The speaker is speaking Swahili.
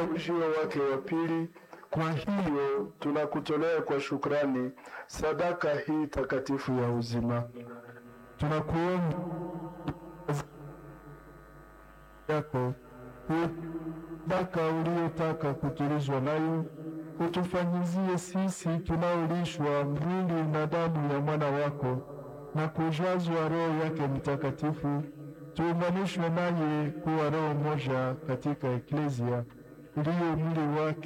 ujio wake wa pili. Kwa hiyo tunakutolea kwa shukrani sadaka hii takatifu ya uzima. Tunakuomba yako sadaka uliyotaka kutulizwa nayo, utufanyizie sisi tunaolishwa mwili na damu ya mwana wako na kujazwa Roho yake Mtakatifu, tuunganishwe naye kuwa roho moja katika Eklezia iliyo mwili wake